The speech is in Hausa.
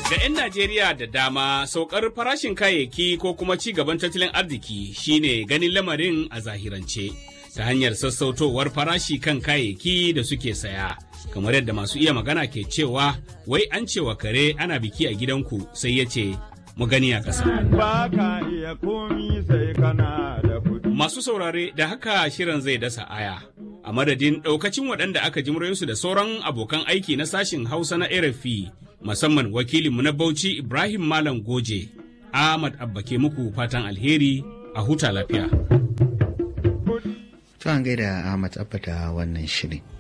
Ga 'yan Najeriya da dama saukar farashin kayayyaki ko kuma ci gaban tattalin arziki shine ganin lamarin a zahirance ta hanyar sassautowar farashi kan kayayyaki da suke saya. Kamar yadda masu iya magana ke cewa wai an cewa kare ana biki a gidanku sai ya ce mu gani a ƙasa. Ba ka iya komi sai kana da kuɗi. Masu saurare da haka shirin zai dasa aya. A madadin ɗaukacin waɗanda aka ji muryoyinsu da sauran abokan aiki na sashin Hausa na RFI musamman wakilinmu na Bauchi Ibrahim Malam Goje, Ahmad Abba ke muku fatan alheri a huta lafiya. To an gaida Ahmad Abba da wannan shirin.